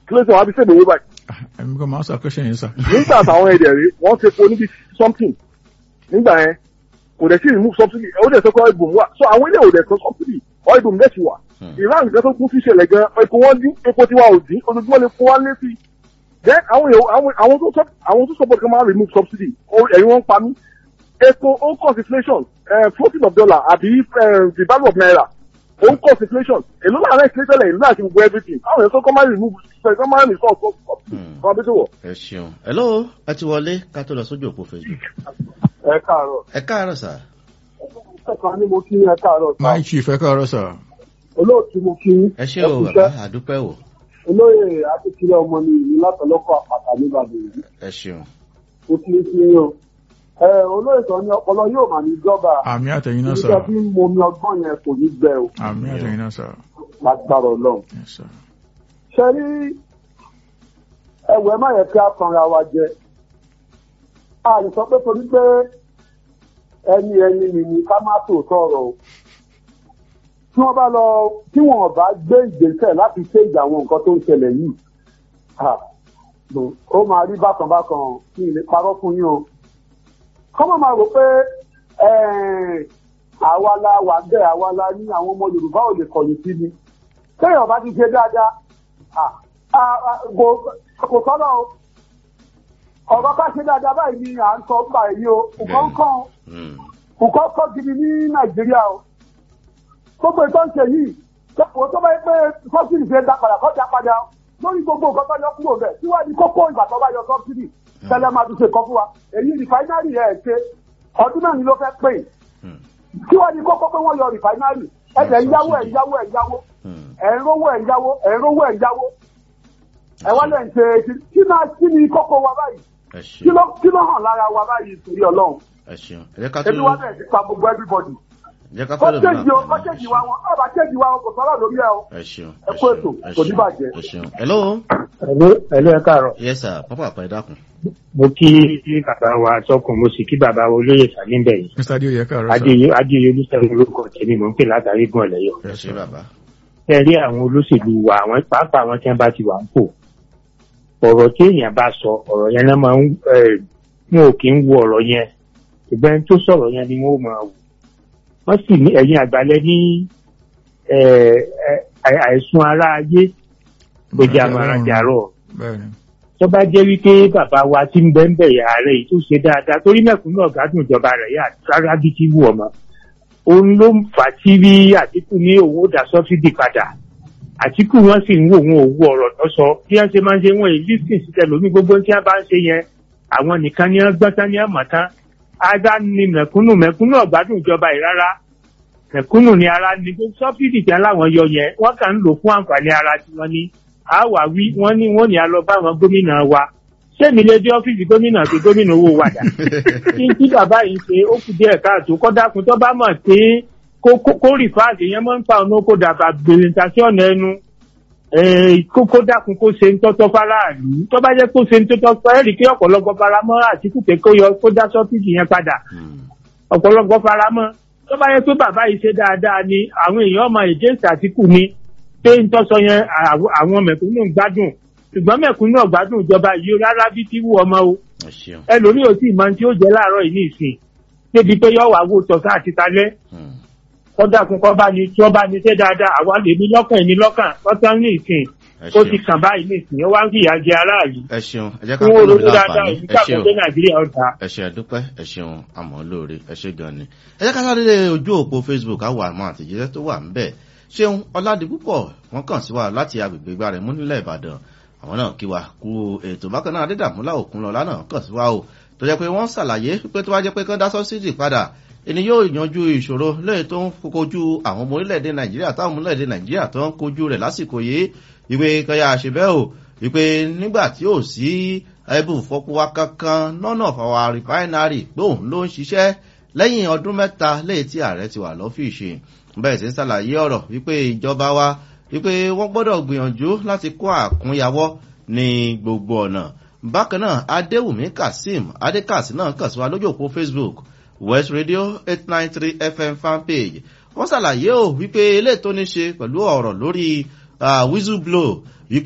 kí ló ṣe wọn á fi ṣègbè wí báyìí ẹ̀mí kan máa ń ṣàkóso yẹn sà. nígbà táwọn èdè rí wọ́n ti po níbi something nígbà yẹn kò dẹ̀ sí remove subsidy ó dẹ̀ sọ pé oil boom wà so àwọn ilé ò dẹ̀ sọ subsidy oil boom dẹ̀ ti wà Iran nǹkan tó kún sí ìṣẹ̀lẹ̀ gan epo wọn dín epo tiwa ò dín ojoojúmọ́ lè fún wa lé sí then àwọn èèyàn àwọn àwọn tó sọ- àwọn tó support kan máa remove subsidy ó- ẹ̀yin wọn ń pa mí epo ó ń cause inflation eh, floating of dollar àbí eh, the value of naira ó ń cause inflation èló láàárẹ̀ inflation lẹ̀ èló láti gbogbo everything àwọn èèyàn tó kọ́ máa remove kọ́ máa remove subsidy kọ́ máa bí tó wọ̀. ẹ ṣeun hello ẹ ti wọlé ká tó lọ sójú òpó facebook ẹ káàárọ̀ ẹ káàárọ̀ sà ẹ̀ka ni mo kí ẹ káàárọ̀ sá. my chief ẹ káàárọ̀ sà. olóòtú mo kí ẹ ṣe o bàbá àdúpẹ́ o olóyè akíkílẹ ọmọ ní ìlú látọlọkọ àpàtà nìbàdàn yìí ẹ ṣeun ó kí n sí yín o. ẹ olóyè sọ ní ọpọlọ yóò mà ní jọba àmì àtẹ̀yìn náà sà. nígbà tí mo mi ọgbọ́n yẹn kò ní gbẹ o àmì àtẹ̀yìn náà sà. lágbára ọlọ́run. Yes, sir. ṣe rí ẹwẹ́ má yẹ kí a tanra wa jẹ. a lè sọ pé torí pé ẹni ẹni mi ni ká má tò sọ̀rọ̀ o. tí wọ́n bá lọ tí wọ́n bá gbé ìgbésẹ̀ láti ṣèjà àwọn nǹkan tó ń ṣẹlẹ̀ yìí ah, no, ó máa rí bákan bákan kí n lè parọ́ fún yín o. kọ́mọ̀ máa rò pé eh, àwa la wà bẹ́ẹ̀ àwa la ní àwọn ọmọ Yorùbá ò lè kọ̀yìn sí ni téèyàn bá ti ṣe dáadáa ah, ah, ah, kò- kò sọ́nà o ọ̀rọ̀ bá ṣe dáadáa báyìí ni à ń sọ nípa èyí o nǹkan kan Hmm. nǹkan kan gidi ní nàìjíríà o gbogbo ìtọ́ ń ṣe yìí tó tó bá yẹ pé sọ́sìdì ṣe dá padà kọ́ dá padà lórí gbogbo nǹkan tó yọ kúrò bẹ̀ síwájú kókó ìgbà tó bá yọ sọ́sìdì tẹ́lẹ̀ máa tún ṣe kọ́ fún wa èyí rìfáínárì ẹ̀ ṣe ọdún náà ni ló fẹ́ pè Hmm. síwájú kókó pé wọ́n yọ rìfáínárì ẹ̀jẹ̀ ń yáwó ẹ̀ ń yáwó ẹ̀ ń yáwó Hmm. ẹ̀ ń rówó ẹ̀ ń yáwó ẹ̀ ń rówó ẹ̀ ń yáwó ẹ̀ wá lẹ̀ ń ṣe kí náà kí ni kókó wa báyìí ẹ kí ṣeun ló kí ló hàn lára wa báyìí torí ọlọ́run ẹ ṣeun ẹ jẹ́ ká tó ebi wa bẹ̀rẹ̀ sí pa gbogbo everybody ẹ jẹ́ ká fẹ́ lòmìnira kọ́tẹ́jì o kọ́tẹ́jì wa wọn ọba kẹ́jì wa wọn kò sọ́rọ̀ lórí ẹ o. ẹ ṣeun ẹ kú ètò, ẹ kò ní ṣeun, bàjẹ́. ẹ ṣeun hello Ẹ̀lú ẹ̀lú ẹ káàárọ̀. yes sir pápá àpá ẹ dákun Mo kí bàbá wa sọ́kùn, mo sì kí bàbá wa olóyè Sàlíńbẹ̀ yìí. mr adéoyè ẹ káàárọ̀ sà. Adéyé Adéyé olùsẹ̀rù orúkọ tèmi mò ń pè látàrí gùn ọ̀lẹ́yọ̀. ẹ ṣe bàbá Ẹ rí àwọn olóṣèlú wa, àwọn pàápàá àwọn tí wọ́n bá ti wà ń pò. Ọ̀rọ̀ tí èèyàn bá sọ, ọ̀rọ̀ yẹn náà máa ń ẹ̀ wọn ò kí ń wo ọ̀rọ̀ yẹn. Ìgbà ẹni tó sọ̀rọ̀ yẹn ni wọ́n ó máa wò. Wọ́n sì ní ẹ̀yin àgbálẹ̀ ní ẹ̀, ẹ̀, àìsùn ara ayé kò jẹ́ àmàràjàrọ̀ bẹ́ẹ̀ni. tó bá jẹ́ wípé bàbá wa ti ń bẹ́ńbẹ̀ yà rẹ̀ yìí tó ṣe dáadáa torí mẹ̀kúnnù ọ̀gádùn ìjọba rẹ̀ yà rárá bí ti wù ọmọ òun ló ń fà á tí rí àtìkù ní owó dà sọ́fídì padà àtìkù wọn sì ń wò wọn òwú ọ̀rọ̀ tó sọ bí wọ́n ṣe máa ń ṣe wọn èyí lísìn sí tẹlómi gbogbo tí wọ́n bá ń ṣe yẹn àwọn nìkan ni wọ́n gbọ́n tán ní àmọ́ tán ara ni mẹ̀kúnnù mẹ̀kúnnù ọ̀gbádùn ìjọba yìí rárá mẹ̀kúnnù ni ara ni sọ́fídì tí aláwọn yọ yẹn wọ́n kàn ń lò fún àǹfààní ara tí wọ́n ní àwa wí wọ́n ní wọ́n ní a lọ bá àwọn gómìnà wa sẹ́mi lè dé ọ́fíìsì gómìnà pé gómìnà owó wa dà kí n tí bàbá yìí ṣe ó kù díẹ̀ káàtó kọ́ dákun tó bá mọ̀ pé kó kó- kó rìfáàsì yẹn máa ń pa ọ̀nà kó dàbà gbèrè tàṣí ọ̀nà ẹnu Eh, kó kó dákun kó ṣe ń tọ́tọ́ fáráàlú tó bá jẹ́ kó ṣe ń tọ́tọ́ fáráàlú ẹ̀rí pé ọ̀pọ̀lọpọ̀ faramọ́ àtìkù pé kó yọ kó dá sọ́fíìsì yẹn padà Hmm. ọ̀pọ̀lọpọ̀ faramọ́ tó bá yẹ pé bàbá yìí ṣe dáadáa ni àwọn èèyàn ọmọ èjèèsì àtìkù ni pé ń tọ́sọ yẹn àw- àwọn mẹ̀kúnnù ń gbádùn ṣùgbọ́n mẹ̀kúnnù ọ̀gbádùn ìjọba yìí rárá bí tí wù ọmọ o ẹ ṣeun ẹlòmíì ò tí ì máa ń tí ó jẹ láàárọ̀ yìí ní ìsìn débi pé yọ wà wò tọ̀sán àti talẹ́ Hmm. kọ́dà kún kọ́ bá ní tí wọ́n bá ní ṣe dáadáa àwa lè ní lọ́kàn ní lọ́kàn lọ́sàn ní ìsìn ẹ ó ṣeun ti kàn báyìí ní ìsìn ó wá ń fìyà jẹ aráàlú ẹ ṣeun ẹ jẹ́ ká fún fẹ́ olórí lòmìnira dáadáa àǹfààní òní ẹ ṣeun kàkóso nàìjíríà ọ̀dà. ẹ ṣe àdúpẹ́ ẹ ṣeun àmọ́ lóore ẹ ṣe gan ni. ẹ jẹ́ ká sáré lé ojú òpó facebook àwọn àmọ́ àtẹ̀jíṣẹ́ tó wà ń bẹ̀. ṣéun ọ̀làdìpúpọ̀ wọ́n kàn sí wa láti agbègbè gbàrẹ̀ mú nílẹ̀ ìbàdàn àwọn náà kí wa kú ètò bákan náà adédàmúlà òkunlọ́lá náà kàn sí wa o tó jẹ́ pé wọ́n ṣàlàyé pé tó bá jẹ́ pé kán dá sọ́sídì padà ẹni yóò yanjú ìṣòro lẹ́yìn tó ń kojú àwọn ọmọ orílẹ̀-èdè nàìjíríà táwọn ọmọ orílẹ̀-èdè nàìjíríà tó ń kojú rẹ̀ lásìkò yìí ìwé kẹyà àṣebẹ́ o ìpè nígbà tí ò sí ẹbùn fọpọwá kankan lọ́nà fàwa rìfáínárì pé òun ló ń ṣiṣẹ́ lẹ́yìn ọdún mẹ́ta lẹ́yìn tí ààrẹ ti wà lọ́fíìsì bẹ́ẹ̀ sì ń ṣàlàyé ọ̀rọ̀ wípé ìjọba wa wípé wọ́n gbọ́dọ̀ gbìyànjú láti kó àkúnyawọ́ ní gbogbo ọ̀nà bákan náà adéwùmí kazeem adékàsí náà kàn sí wa lójú òpó facebook west radio eight nine three fm fanpage wọ́n ṣàlàyé ò wípé eléyìí tó ní ṣe pẹ̀lú ọ̀rọ̀ lórí whistle blow